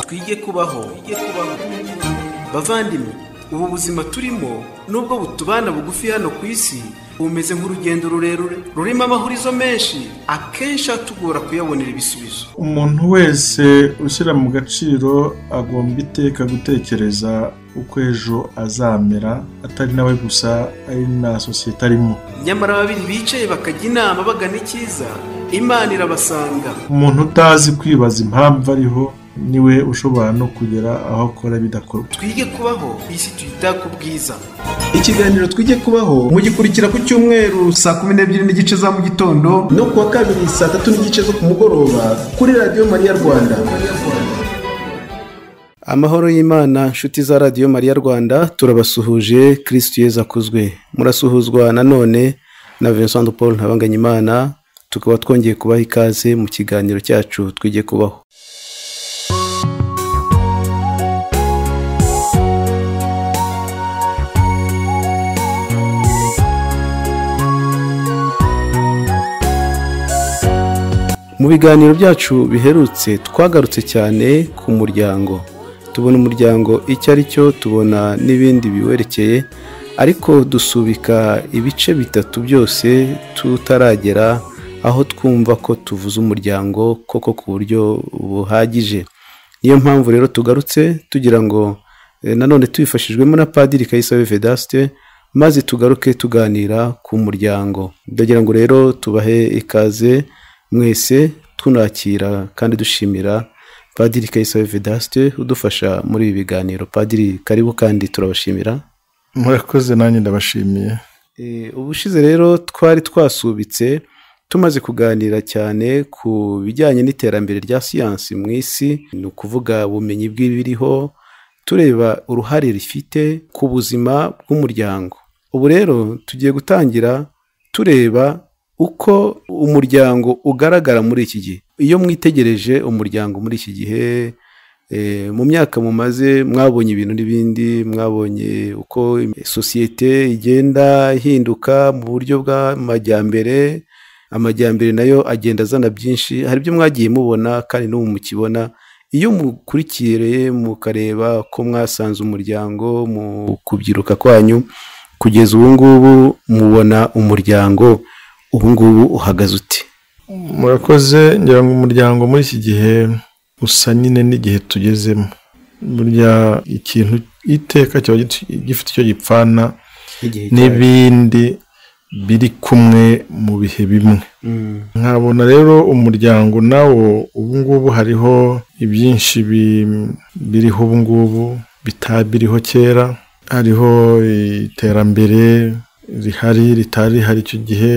twige kubaho bavandimwe ubu buzima turimo nubwo butubana bugufi hano ku isi bumeze nk'urugendo rurerure rurimo amahurizo menshi akenshi atugora kuyabonera ibisubizo umuntu wese ushyira mu gaciro agomba iteka gutekereza uko ejo azamera atari nawe gusa ari na sosiyete arimo nyamara babiri bicaye bakajya inama bagana icyiza imana irabasanga umuntu utazi kwibaza impamvu ariho niwe ushobora no kugera aho akora bidakorwa twige kubaho isi tuyita ku bwiza ikiganiro twige kubaho mugikurikira ku cyumweru saa kumi n'ebyiri n'igice za mu gitondo no kuwa kabiri saa tatu n'igice zo ku mugoroba kuri radiyo mariya rwanda amahoro y'imana nshuti za radiyo mariya rwanda turabasuhuje kirisitu yeza akuzwe murasuhuzwa nanone na vincent paul ntabanganyimana tukaba twongeye kubaha ikaze mu kiganiro cyacu twige kubaho mu biganiro byacu biherutse twagarutse cyane ku muryango tubona umuryango icyo ari cyo tubona n'ibindi biwerekeye ariko dusubika ibice bitatu byose tutaragera aho twumva ko tuvuze umuryango koko ku buryo buhagije niyo mpamvu rero tugarutse tugira ngo eh, nanone tubifashijwemo na padiri kayisabe vedaste maze tugaruke tuganira ku muryango ndagira ngo rero tubahe ikaze mwese tunakira kandi dushimira padiri kayisabe vedaste udufasha muri ibi biganiro padiri karibu kandi turabashimira murakoze nanjye ndabashimiye Eh, ubushize rero twari twasubitse tumaze kuganira cyane ku bijyanye n'iterambere rya siyansi mu isi ni ukuvuga ubumenyi bw'ibiriho tureba uruhare rifite ku buzima bw'umuryango ubu rero tugiye gutangira tureba uko umuryango ugaragara muri iki gihe iyo mwitegereje umuryango muri iki gihe eh, mu myaka mumaze mwabonye ibintu n'ibindi mwabonye uko sosiyete igenda ihinduka mu buryo bw'amajyambere amajyambere nayo agenda azana byinshi hari ibyo mwagiye mubona kandi n'ubu mukibona iyo mukurikiriye mukareba ko mwasanze umuryango mu kubyiruka kwanyu kugeza ubu ngubu mubona umuryango ubu ngubu uhagaze uti murakoze ngira ngo umuryango muri iki gihe usa nyine n'igihe tugezemo burya ikintu iteka kiba git- gifite icyo gipfana Igihe n'ibindi biri kumwe mu bihe bimwe Mm. nkabona rero umuryango nawo ubu ngubu hariho ibyinshi bi- biriho ubu ngubu bitari biriho kera hariho iterambere rihari ritari rihari icyo gihe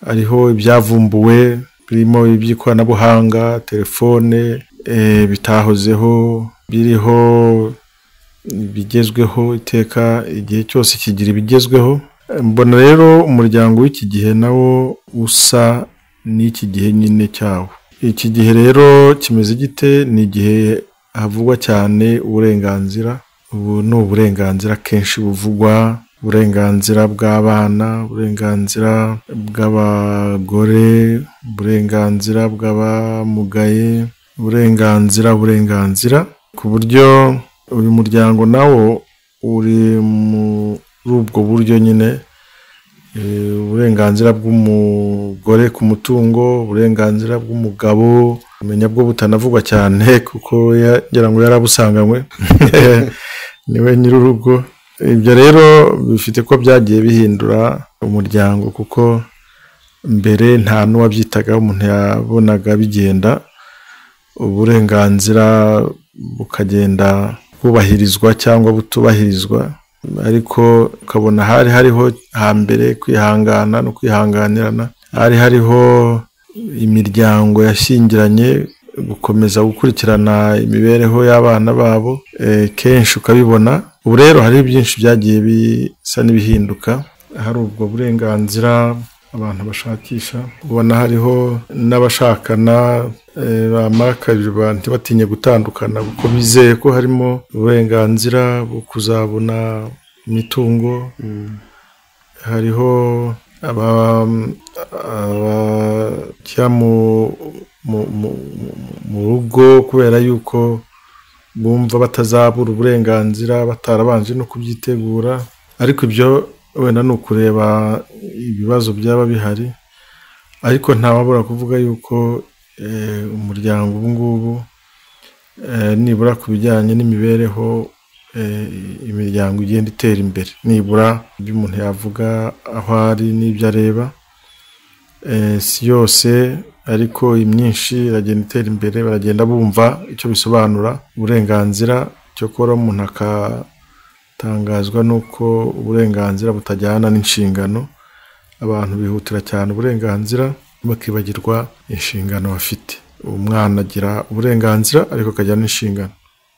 hariho ibyavumbuwe birimo iby'ikoranabuhanga telefone eh, bitahozeho biriho ibigezweho iteka igihe cyose kigira ibigezweho mbona rero umuryango w'iki gihe nawo usa n'iki gihe nyine cyawo iki gihe rero kimeze gite ni igihe havugwa cyane uburenganzira ubu ni uburenganzira kenshi buvugwa uburenganzira bw'abana uburenganzira bw'abagore uburenganzira bw'abamugaye uburenganzira uburenganzira ku buryo uyu muryango nawo uri muri ubwo buryo nyine Eh, uburenganzira bw'umugore ku mutungo uburenganzira bw'umugabo umenya bwo butanavugwa cyane kuko ya- ngira ngo yarabusanganywe niwe nyir'urugo ibyo rero bifite ko byagiye bihindura umuryango kuko mbere nta n'uwabyitagaho umuntu yabonaga bigenda uburenganzira bukagenda bwubahirizwa cyangwa butubahirizwa ariko ukabona hari hariho hambere kwihangana no kwihanganirana hari hariho imiryango yashyingiranye gukomeza gukurikirana imibereho y'abana babo eh, kenshi ukabibona ubu rero hariho byinshi byagiye bisa n'ibihinduka hari ubwo burenganzira abantu bashakisha ubona hariho n'abashakana eh, bamara kabiri ntibatinye gutandukana kuko bizeye ko harimo uburenganzira bwo kuzabona imitungo hariho aba abakira mu mu- mu- mu- mu rugo kubera yuko bumva batazabura uburenganzira batarabanje no kubyitegura ariko ibyo wenda ni ukureba ibibazo byaba bihari ariko ntawabura kuvuga yuko umuryango ubu ngubu nibura ku bijyanye n'imibereho imiryango igenda itera imbere nibura ibyo umuntu yavuga aho ari n'ibyo areba si yose ariko imyinshi iragenda itera imbere baragenda bumva icyo bisobanura uburenganzira cyo kuba umuntu akatangazwa n'uko uburenganzira butajyana n'inshingano abantu bihutira cyane uburenganzira bakibagirwa inshingano bafite umwana agira uburenganzira ariko akajya n'inshingano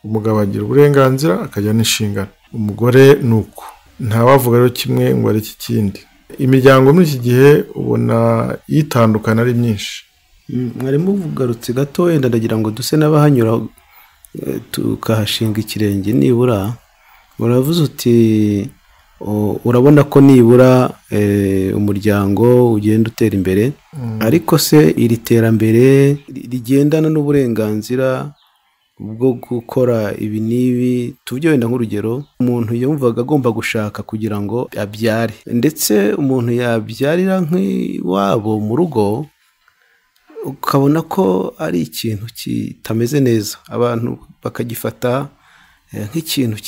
umugabo agira uburenganzira akajya n'inshingano umugore ni uko ntawavuga rero kimwe ngo ari iki kindi imiryango muri iki gihe ubona yitandukana ari myinshi mwarimu ugarutse gato wenda ndagira ngo duse n'abahanyura tukahashinga ikirenge nibura uravuze uti urabona ko nibura umuryango ugenda utera imbere ariko se iri terambere rigendana n'uburenganzira bwo gukora ibi n'ibi tubyenda nk'urugero umuntu yumvaga agomba gushaka kugira ngo abyare ndetse umuntu yabyarira nk'iwabo mu rugo ukabona ko ari ikintu kitameze neza abantu bakagifata nk'ikintu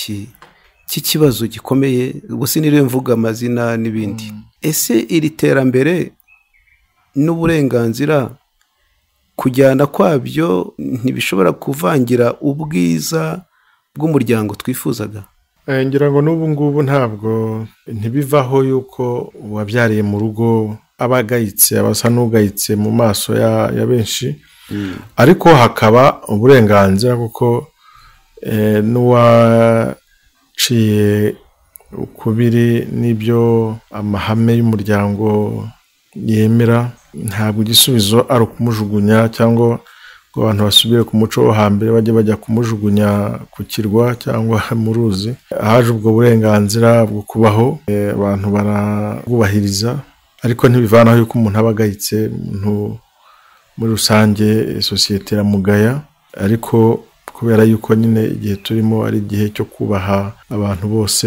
cy'ikibazo gikomeye gusa niriwe mvuga amazina n'ibindi ese iri terambere n'uburenganzira kujyana kwabyo ntibishobora kuvangira ubwiza bw'umuryango twifuzaga ngira ngo n'ubu ngubu ntabwo ntibivaho y'uko uwabyariye mu rugo aba agayitse aba asa n'ugayitse mu maso ya benshi ariko hakaba uburenganzira kuko n'uwaciye ukubiri n'ibyo amahame y'umuryango yemera ntabwo igisubizo ari ukumujugunya cyangwa ngo abantu basubire ku muco wo hambere bajye bajya kumujugunya ku kirwa cyangwa mu ruzi haje ubwo burenganzira bwo kubaho abantu barabwubahiriza ariko ntibivanaho yuko umuntu aba agayitse umuntu muri rusange sosiyete iramugaya ariko kubera yuko nyine igihe turimo ari igihe cyo kubaha abantu bose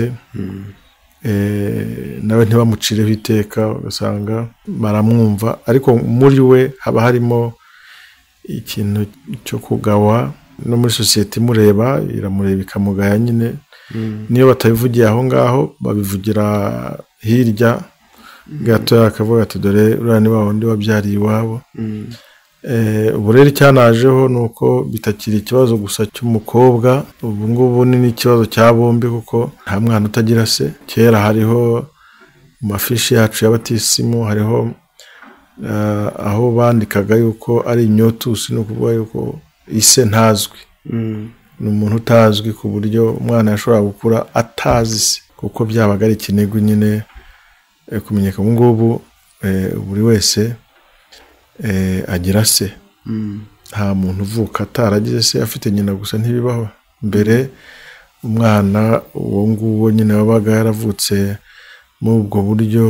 nawe ntibamucireho iteka ugasanga baramwumva ariko muri we haba harimo ikintu cyo kugawa no muri sosiyete imureba iramureba ikamugaya nyine niyo batabivugiye aho ngaho babivugira hirya gatoya akavuga ati dore uriya ni wa wundi wabyariye iwabo ubu rero icyanajeho ni uko bitakiri ikibazo gusa cy'umukobwa ubu ngubu ni n'ikibazo cya bombi kuko nta mwana utagira se kera hariho mu mafishi yacu y'abatisimu hariho aho bandikaga yuko ari inyotusi ni ukuvuga yuko ise ntazwi ni umuntu utazwi ku buryo umwana yashobora gukura atazi se kuko byabaga ari ikinigo nyine kumenyeka ubu ngubu buri wese agira se nta muntu uvuka ataragize se afite nyina gusa ntibibaho mbere umwana uwo nguwo nyine wabaga yaravutse muri ubwo buryo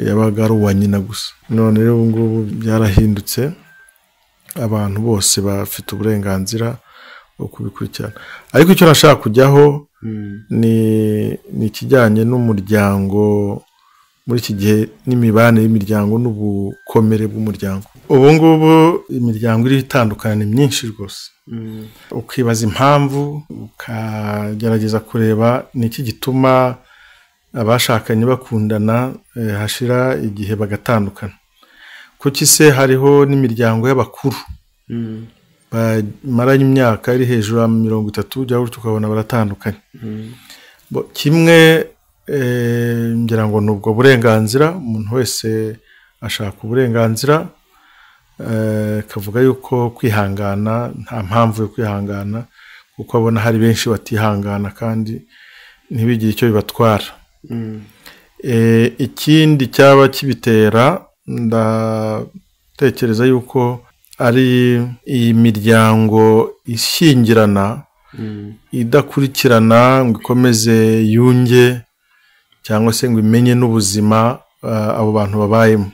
yabaga ari uwa nyina gusa none rero ubu ngubu byarahindutse abantu bose bafite uburenganzira bwo kubikurikirana ariko icyo nashaka kujyaho ni ikijyanye n'umuryango muri iki gihe n'imibanire y'imiryango n'ubukomere bw'umuryango ubu ngubu imiryango iriho itandukanye myinshi rwose ukibaza impamvu ukagerageza kureba ni iki gituma abashakanye bakundana hashira igihe bagatandukana kuki se hariho n'imiryango y'abakuru bamaranye imyaka iri hejuru ya mirongo itatu ujya gutyo ukabona baratandukanye kimwe ngira ngo ni ubwo burenganzira umuntu wese ashaka uburenganzira akavuga yuko kwihangana nta mpamvu yo kwihangana kuko abona hari benshi batihangana kandi ntibigire icyo bibatwara ikindi cyaba kibitera ndatekereza yuko ari iyi miryango ishyingirana idakurikirana ngo ikomeze yunge cyangwa se ngo imenye n'ubuzima abo bantu babayemo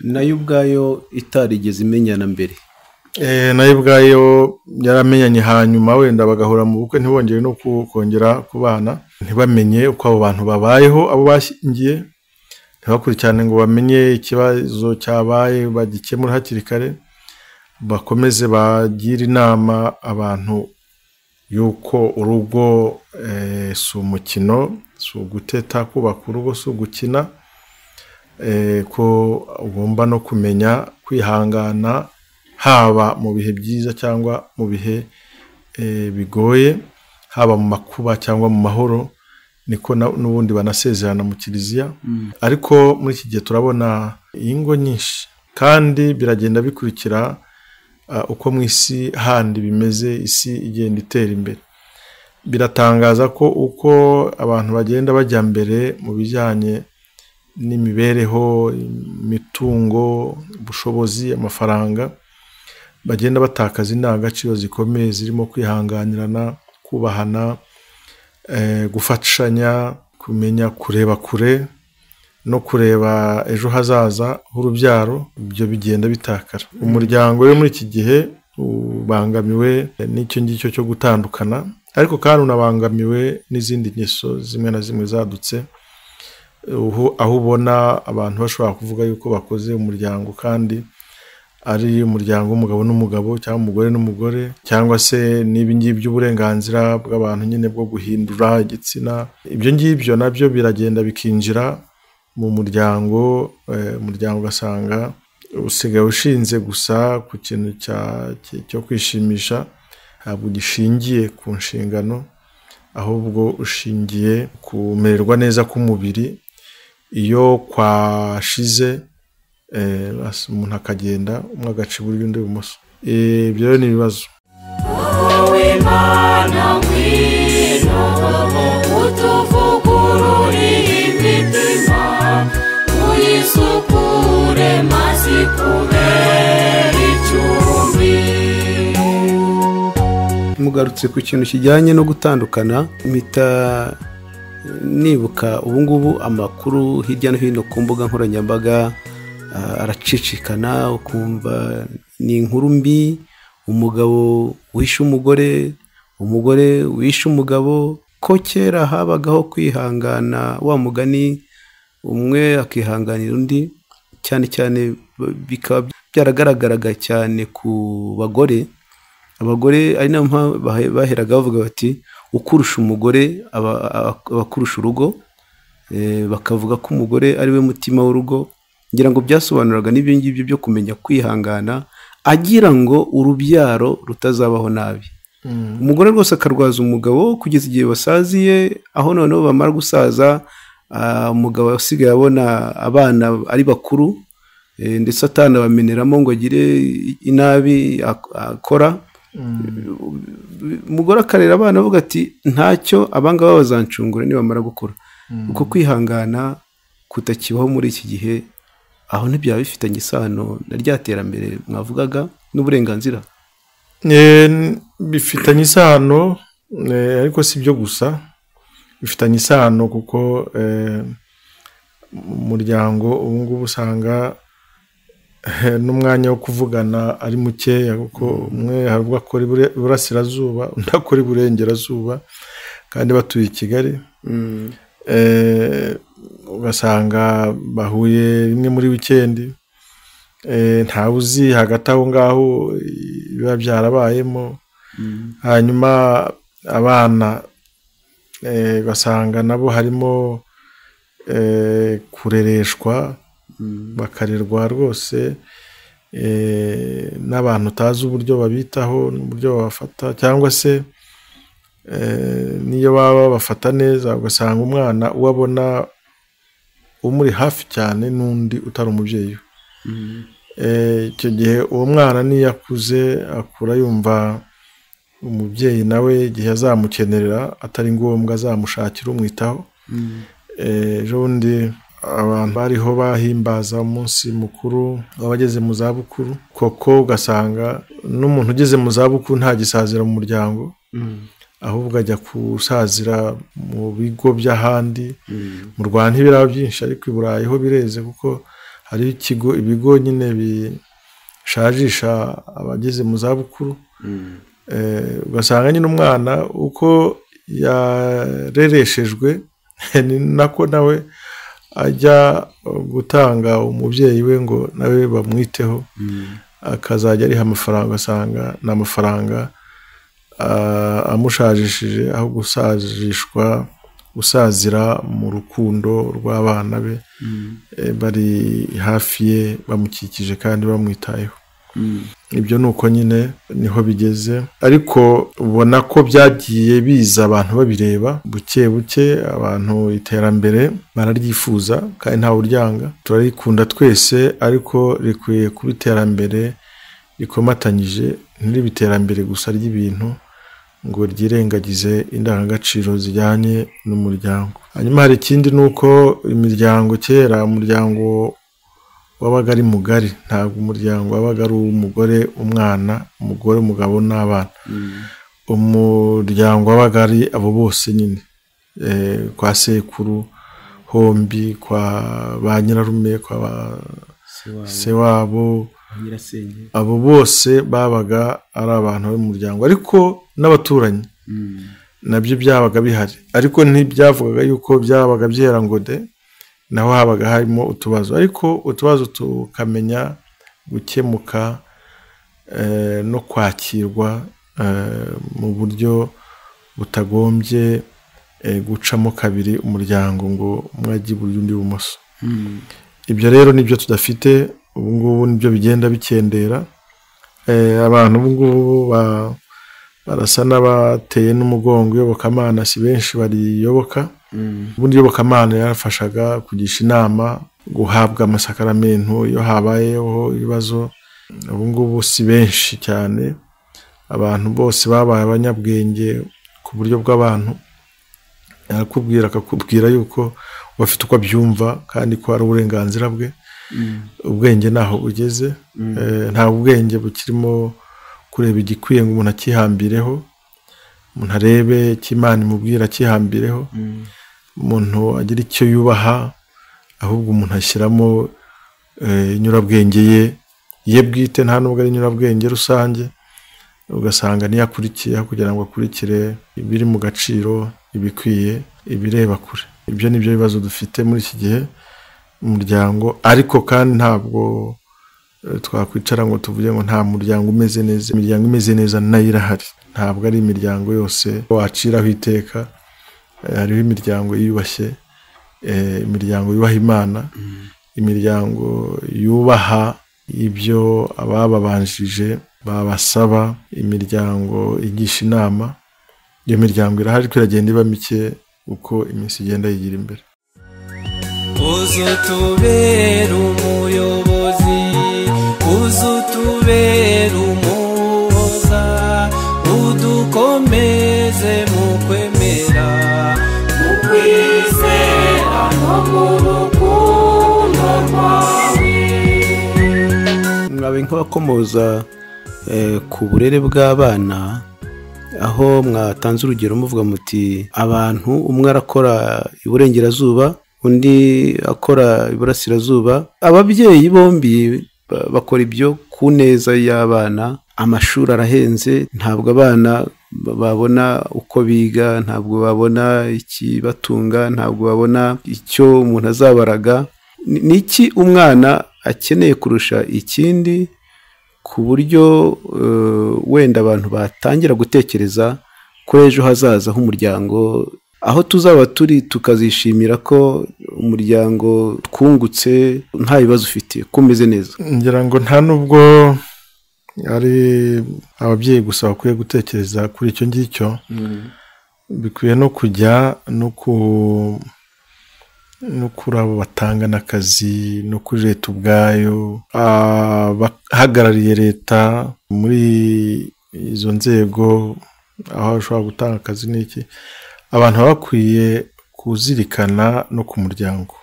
nayo ubwayo itarigeze imenyana mbere nayo ubwayo yaramenyanye hanyuma wenda bagahura mu bukwe ntibongere no kongera kubana ntibamenye uko abo bantu babayeho abo bashyingiye ntibakurikirane ngo bamenye ikibazo cyabaye bagikemura hakiri kare bakomeze bagire inama abantu y'uko urugo si umukino si uguteta kubaka urugo si ugukina ko ugomba no kumenya kwihangana haba mu bihe byiza cyangwa mu bihe bigoye haba mu makuba cyangwa mu mahoro niko n'ubundi banasezerana mu kiliziya ariko muri iki gihe turabona ingo nyinshi kandi biragenda bikurikira uko mu isi handi bimeze isi igenda itera imbere biratangaza ko uko abantu bagenda bajya mbere mu bijyanye n'imibereho imitungo ubushobozi amafaranga bagenda batakaza indangagaciro zikomeye zirimo kwihanganirana kubahana gufashanya kumenya kureba kure no kureba ejo hazaza h'urubyaro ibyo bigenda bitakara umuryango we muri iki gihe ubangamiwe n'icyo ngicyo cyo gutandukana ariko kandi unabangamiwe n'izindi ngeso zimwe na zimwe zadutse aho ubona abantu bashobora kuvuga yuko bakoze umuryango kandi ari umuryango w'umugabo n'umugabo cyangwa umugore n'umugore cyangwa se n'ibi ngibi by'uburenganzira bw'abantu nyine bwo guhindura igitsina ibyo ngibyo nabyo biragenda bikinjira mu muryango umuryango ugasanga usigaye ushinze gusa ku kintu cyo kwishimisha ntabwo gishingiye ku nshingano ahubwo ushingiye kumererwa neza k'umubiri iyo kwashize umuntu akagenda umwe agaca iburyo undi ibumoso ibyo ni ibibazo mugarutse ku kintu kijyanye no gutandukana mpita nibuka ubungubu amakuru hirya no hino ku mbuga nkoranyambaga aracicikana ukumva ni inkuru mbi umugabo wishe umugore umugore wishe umugabo ko kera habagaho kwihangana wa mugani umwe akihanganira undi cyane cyane bikaba byaragaragaraga cyane ku bagore abagore ari nayo mpamvu baheraga bavuga bati ukurusha umugore abakurusha urugo bakavuga ko umugore ari we mutima w'urugo ngira ngo byasobanuraga n'ibyo ngibyo byo kumenya kwihangana agira ngo urubyaro rutazabaho nabi umugore rwose akarwaza umugabo kugeza igihe basaziye aho noneho bamara gusaza umugabo asigaye abona abana ari bakuru ndetse atanabameneramo ngo agire inabi akora umugore akarera abana avuga ati ntacyo abangaba bazancungura nibamara gukura uko kwihangana kutakibaho muri iki gihe aho ntibyaba bifitanye isano na rya terambere mwavugaga n'uburenganzira bifitanye isano ariko si byo gusa bifitanye isano kuko umuryango ubu ngubu usanga n'umwanya wo kuvugana ari mukeya kuko umwe hari ubwo akora iburasirazuba undi akora iburengerazuba kandi batuye i kigali ugasanga bahuye rimwe muri wikendi ntawe uzi hagati aho ngaho biba byarabayemo hanyuma abana ugasanga nabo harimo kurereshwa bakarerwa rwose n'abantu utazi uburyo babitaho n'uburyo babafata cyangwa se niyo baba babafata neza ugasanga umwana uwo abona umuri hafi cyane n'undi utari umubyeyi we icyo gihe uwo mwana niyo akuze akura yumva umubyeyi nawe igihe azamukenerera atari ngombwa azamushakira umwitaho ejo bundi abantu bariho bahimbaza umunsi mukuru w'abageze mu zabukuru koko ugasanga n'umuntu ugeze mu zabukuru ntagisazira mu muryango ahubwo ajya gusazira mu bigo by'ahandi mu rwanda ntibiraba byinshi ariko i burayi ho bireze kuko hari ikigo ibigo nyine ushajisha abageze mu zabukuru ugasanga nyine umwana uko yarereshejwe ni nako nawe ajya gutanga umubyeyi we ngo nawe bamwiteho akazajya ariha amafaranga ugasanga ni amafaranga amushajishije aho gusajishwa gusazira mu rukundo rw'abana be bari hafi ye bamukikije kandi bamwitayeho ibyo ni uko nyine niho bigeze ariko ubona ko byagiye biza abantu babireba buke buke abantu iterambere bararyifuza kandi ntawe uryanga turarikunda twese ariko rikwiye kuba iterambere rikomatanyije ntiribe iterambere gusa ry'ibintu ngo ryirengagize indangagaciro zijyanye n'umuryango hanyuma hari ikindi ni uko imiryango kera umuryango wabaga ari mugari ntabwo umuryango wabaga ari uw'umugore umwana umugore umugabo n'abana umuryango wabaga ari abo bose nyine kwa sekuru hombi kwa ba nyirarume kwa ba se wabo abo bose babaga ari abantu b'umuryango ariko n'abaturanyi nabyo byabaga bihari ariko ntibyavugaga yuko byabaga byera ngo de naho habaga harimo utubazo ariko utubazo tukamenya gukemuka no kwakirwa mu buryo butagombye gucamo kabiri umuryango ngo umwe ajye iburyo undi ibumoso ibyo rero nibyo tudafite ubu ngubu nibyo bigenda bikendera abantu ubu ngubu barasa n'abateye n'umugongo iyobokamana si benshi bariyoboka ubundi iyobokamana yarafashaga kugisha inama guhabwa amasakaramentu iyo habayeho ibibazo ubu ngubu si benshi cyane abantu bose babaye abanyabwenge ku buryo bw'abantu arakubwira akakubwira yuko bafite uko abyumva kandi ko ari uburenganzira bwe ubwenge ntaho bugeze nta ubwenge bukirimo kureba igikwiye ngo umuntu akihambireho umuntu arebe icyo imana imubwira akihambireho umuntu agira icyo yubaha ahubwo umuntu ashyiramo inyurabwenge ye ye bwite nta nubwo ari inyurabwenge rusange ugasanga niyo akurikiye kugira ngo akurikire ibiri mu gaciro ibikwiye ibireba kure ibyo ni byo bibazo dufite muri iki gihe umuryango ariko kandi ntabwo twakwicara ngo tuvuge ngo nta muryango umeze neza imiryango imeze neza nayo irahari ntabwo ari imiryango yose waciraho iteka hariho imiryango yiyubashye imiryango yubaha imana imiryango yubaha ibyo abababanjije babasaba imiryango igisha inama iyo miryango irahari iragenda iba mike uko iminsi igenda yigira imbere uzutubera umuyobozi uzutubera umuhoza udukomeze mu kwemera mu kwizera no mu rukundo rwawe mwabe nk'abakomoza ku burere bw'abana aho mwatanze urugero muvuga muti abantu umwe arakora iburengerazuba undi akora iburasirazuba ababyeyi bombi bakora ibyo ku neza y'abana amashuri arahenze ntabwo abana babona uko biga ntabwo babona ikibatunga ntabwo babona icyo umuntu azabaraga ni iki umwana akeneye kurusha ikindi ku buryo wenda abantu batangira gutekereza ko ejo hazaza h'umuryango aho tuzaba turi tukazishimira ko umuryango twungutse nta bibazo ufite ko umeze neza ngira ngo nta n'ubwo ari ababyeyi gusa bakwiye gutekereza kuri icyo ngicyo bikwiye no kujya no kuri abo batanga n'akazi no kuri leta ubwayo abahagarariye leta muri izo nzego aho bashobora gutanga akazi n'iki abantu baba bakwiye kuzirikana no ku muryango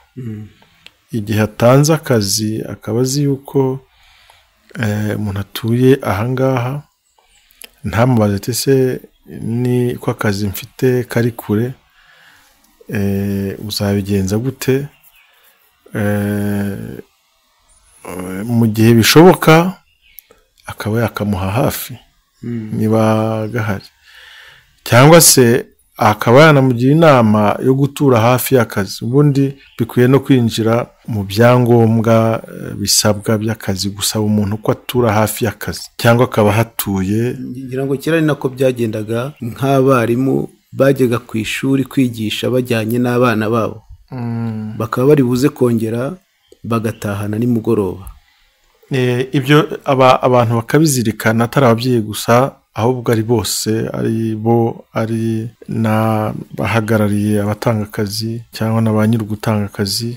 igihe atanze akazi akaba azi yuko umuntu atuye ahangaha ntamubaze ati se ni ko akazi mfite kari kure uzabigenza gute mu gihe bishoboka akaba yakamuha hafi niba gahari cyangwa se akaba yanamugira inama yo gutura hafi y'akazi ubundi bikwiye no kwinjira mu byangombwa eh, bisabwa by'akazi gusaba umuntu ko atura hafi y'akazi cyangwa akaba ahatuye ngira ngo kera ni nako byagendaga nk'abarimu bajyaga ku ishuri kwigisha bajyanye n'abana babo bakaba bari buze kongera bagatahana nimugoroba Eh, ibyo aba- abantu bakabizirikana atari ababyeyi gusa ahubwo ari bose ari bo ari n'abahagarariye abatanga akazi cyangwa na ba nyiri ugutanga akazi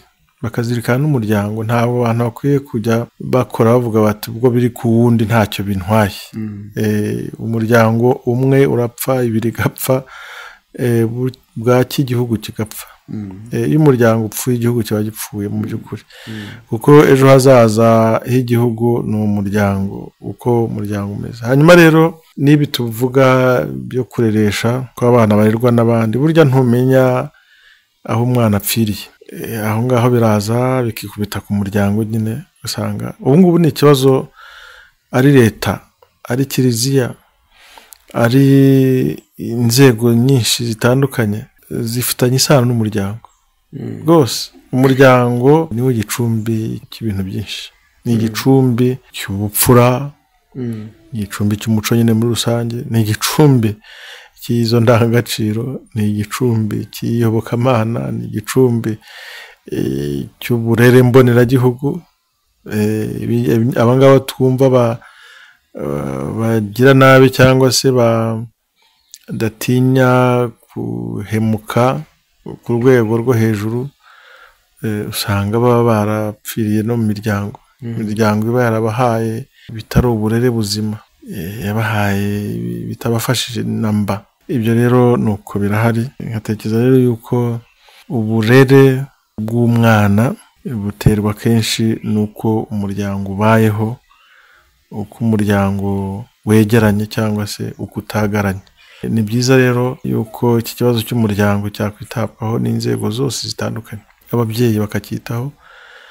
bakazirikana n'umuryango ntabwo abantu bakwiye kujya bakora bavuga bati ubwo biri ku wundi ntacyo bintwaye Eh, umuryango umwe urapfa ibiri igapfa eh, bu- bwaki igihugu kigapfa Eh, iyo umuryango upfuye igihugu kiba gipfuye mu by'ukuri kuko ejo hazaza h'igihugu ni umuryango uko umuryango umeze hanyuma rero n'ibi tuvuga byo kureresha ko abana barerwa n'abandi burya ntumenya aho umwana apfiriye Eh, aho ngaho biraza bikikubita ku muryango nyine usanga ubu ngubu ni ikibazo ari leta ari kiliziya ari inzego nyinshi zitandukanye zifitanye isano n'umuryango rwose umuryango niwo gicumbi cy'ibintu byinshi ni igicumbi cy'ubupfura igicumbi cy'umuco nyine muri rusange ni igicumbi cy'izo ndangagaciro ni igicumbi cy'iyobokamana ni igicumbi eh, cy'uburere mboneragihugu Eh, ibi- ibi- aba ngaba twumva ba- eh, bagira nabi cyangwa se badatinya guhemuka ku rwego rwo hejuru eh, usanga baba barapfiriye no mu miryango imiryango iba yarabahaye bitari uburere buzima eh, yabahaye bitabafashije na mba ibyo rero ni uko birahari nkatekereza rero yuko uburere bw'umwana buterwa kenshi n'uko umuryango ubayeho uko umuryango wegeranye cyangwa se uko utagaranye ni byiza rero yuko iki kibazo cy'umuryango cyakwitabwaho n'inzego zose zitandukanye ababyeyi bakacyitaho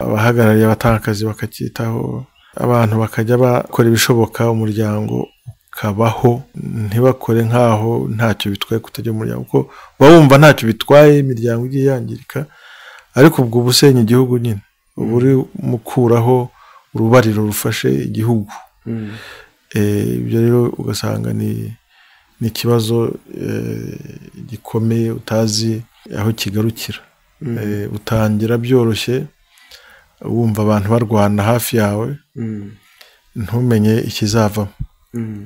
abahagarariye abatakazi bakacyitaho abantu bakajya bakora ibishoboka umuryango ukabaho ntibakore nk'aho ntacyo bitwaye kutajya mu muryango kuko uba wumva ntacyo bitwaye imiryango igiye yangirika ariko ubwo uba usenya igihugu nyine uba uri mukuraho urubariro rufashe igihugu Eh, ibyo rero ugasanga ni ni ikibazo eh, gikomeye utazi aho kigarukira Eh, utangira byoroshye wumva abantu barwana hafi yawe ntumenye ikizavamo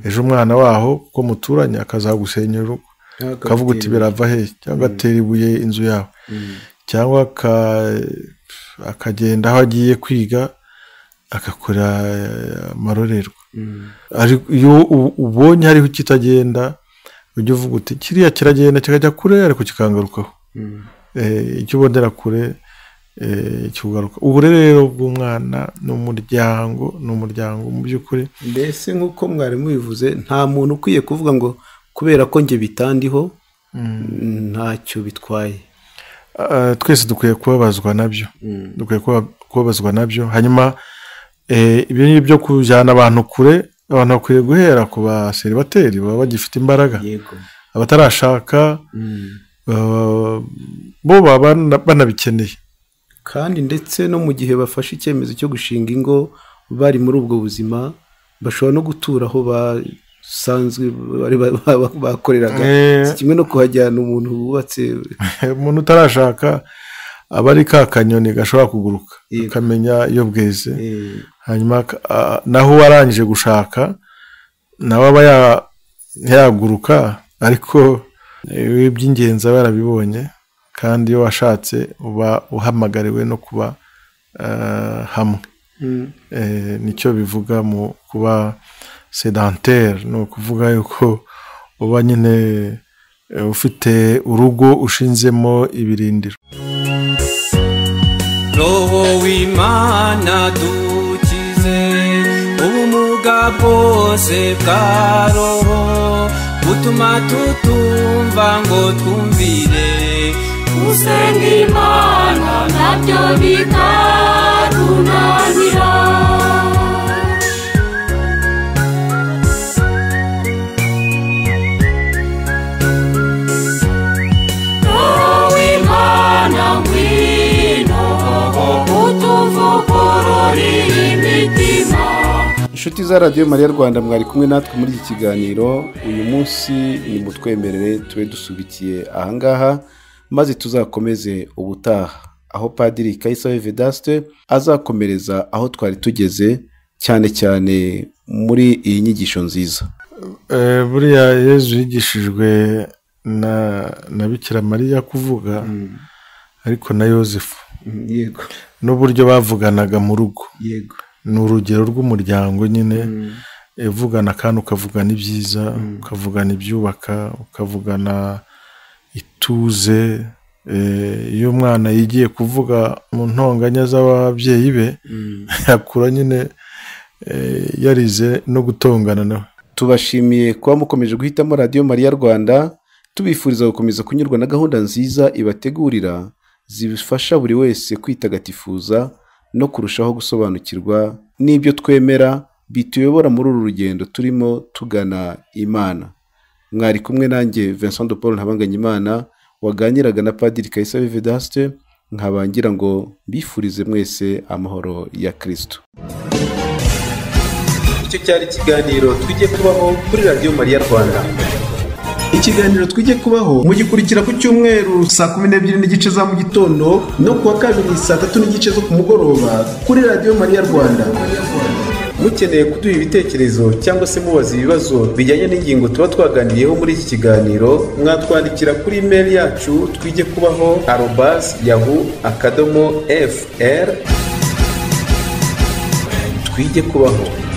ejo umwana waho kuko muturanye akazagusenyera urugo ukavuga uti birava he cyangwa atera ibuye inzu yawe cyangwa aka- akagenda aho agiye kwiga agakora eh, amarorerwa ariko iyo u- ubonye hariho ikitagenda ujya uvuga uti kiriya kiragenda kikajya kure ariko kikangarukaho Eh, icyo ubonera kure eh, kikugaruka uburere rero bw'umwana ni umuryango ni umuryango mu by'ukuri mbese nk'uko mwarimu bivuze nta muntu ukwiye kuvuga ngo kubera ko njye bitandiho ntacyo bitwaye Ah, twese dukwiye kubabazwa nabyo dukwiye kuba- kubabazwa nabyo hanyuma eh, ibyo ni byo kujyana abantu kure abantu bakwiye guhera ku baseribateri baba bagifite imbaraga yego abatarashaka ah, bo baba bana- banabikeneye kandi ndetse no mu gihe bafashe icyemezo cyo gushinga ingo bari muri ubwo buzima bashobora no gutura aho basanzwe bari ba- ba- bakoreraga Eh. si kimwe no kuhajyana umuntu wubatse umuntu utarashaka aba ari ka kanyoni gashobora kuguruka Yego. ukamenya iyo bweze eh, hanyuma ak- a- naho uwarangije gushaka nawe aba ya- yaguruka ariko eh, iby'ingenzi aba yarabibonye kandi iyo washatse uba uhamagariwe no kuba eh, hamwe Eh, nicyo bivuga mu kuba sedantere ni ukuvuga yuko uba nyine eh, ufite urugo ushinzemo ibirindiro robo w'imana dukize ubumuga bwose bwa roho butuma tutumva ngo twumvire gusenga imana nabyo bikatunanira inshuti za radiyo mariya rwanda mwari kumwe natwe muri iki kiganiro uyu munsi ni mutwemerere tube dusubikiye ahangaha maze tuzakomeze ubutaha aho padiri kayisabe vedasite azakomereza aho twari tugeze cyane cyane muri iyi nyigisho nziza buriya yezu yigishijwe na bikira mariya kuvuga ariko na yosefu yego n'uburyo bavuganaga mu rugo yego ni urugero rw'umuryango nyine uvugana kandi ukavugana ibyiza ukavugana ibyubaka ukavugana ituze iyo umwana yigiye kuvuga mu ntonganya z'ababyeyi be yakura nyine yarize no gutongana nawe tubashimiye kuba mukomeje guhitamo radiyo mariya rwanda tubifuriza gukomeza kunyurwa na gahunda nziza ibategurira zifasha buri wese kwitagatifuza no kurushaho gusobanukirwa n'ibyo twemera bituyobora muri uru rugendo turimo tugana imana mwari kumwe nanjye vincent de paul ntabanganyimana waganiraga na padiri kayisabe vedasite nkabangira ngo bifurize mwese amahoro ya kirisito icyo cyari ikiganiro twijye kubaho kuri radiyo mariya rwanda ikiganiro twijye kubaho mugikurikira ku cyumweru saa kumi n'ebyiri n'igice za mu gitondo no kuwa kabiri saa tatu n'igice zo ku mugoroba kuri radiyo mariya rwanda mukeneye kuduha ibitekerezo cyangwa se mubaza ibibazo bijyanye n'ingingo tuba twaganiriyeho muri iki kiganiro mwatwandikira kuri imeri yacu twijye kubaho arobasi yahu akadomo fr twijye kubaho